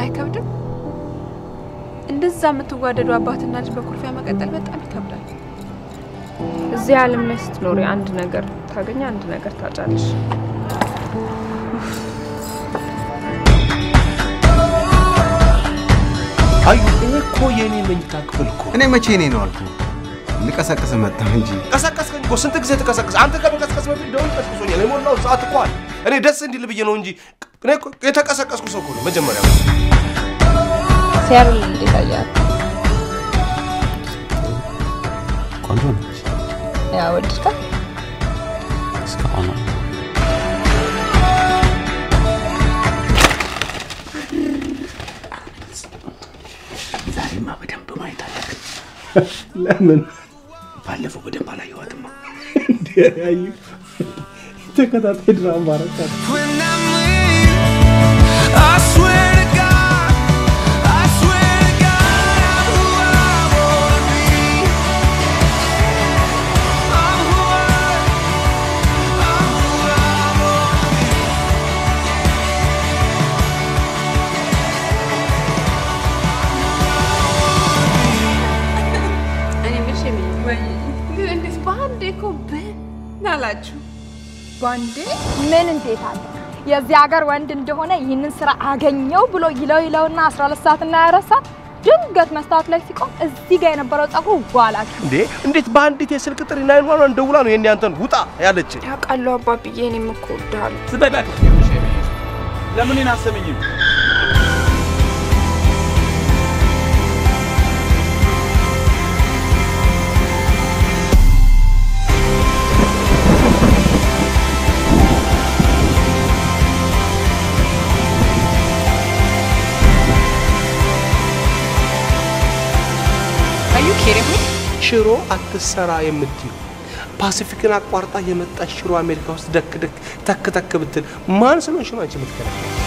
አይከብድም? እንደዛ የምትዋደዱ አባትና ልጅ በኩርፊያ መቀጠል በጣም ይከብዳል። እዚህ ዓለም ላይ ስትኖሪ አንድ ነገር ታገኘ አንድ ነገር ታጫለሽ። አዩ ይሄ እኮ የኔ መኝታ ክፍል እኮ እኔ መቼ እኔ ነው አልኩ ልቀሰቅስ መጣሁ እንጂ ቀሰቀስከኝ እኮ ስንት ጊዜ ተቀሰቀስ አንተ ከመቀስቀስ በፊት ደውል ቀስቅሶኛል የሞላው ሰዓት እኮ አለ እኔ ደስ እንዲል ብዬ ነው እንጂ እኔ እኮ የተቀሰቀስኩ ሰው እኮ ነው መጀመሪያ ሲያብል እንዴት አያት? ቆንጆ ነች ያ ወድድካት? እስካሁን ዛሬማ በደንብ ማየት አለብን። ለምን ባለፈው በደንብ አላየኋትማ። እንዲያዩ ተከታታይ ድራማ ረካት እኔ የምልሽ የሚል ግን እንዴት በአንዴ እኮ ብን አላችሁ? ባንዴ ምን እንዴት አለ የዚህ ሀገር ወንድ እንደሆነ ይህንን ስራ አገኘው ብሎ ይለው ይለውና 12 ሰዓት እና 24 ሰዓት ድንገት መስታወት ላይ ሲቆም እዚህ ጋር የነበረው ጸጉሩ ዋላ እንዴ እንዴት በአንዲት የስልክ ጥሪ ናይን ዋን ደውላ ነው የኔ አንተን ውጣ ያለች ያውቃለሁ አባብዬ፣ እኔም እኮ እወድሃለሁ። ዝበላት ለምን እኔን አሰመኝም? አዩ ኬሪም ሽሮ አትሰራ የምትዩ ፓሲፊክን አቋርጣ የመጣች ሽሮ አሜሪካ ውስጥ ደክ ደክ ተክ ተክ ብትል ማን ስለሆንሽ ነው አንቺ የምትከለከው?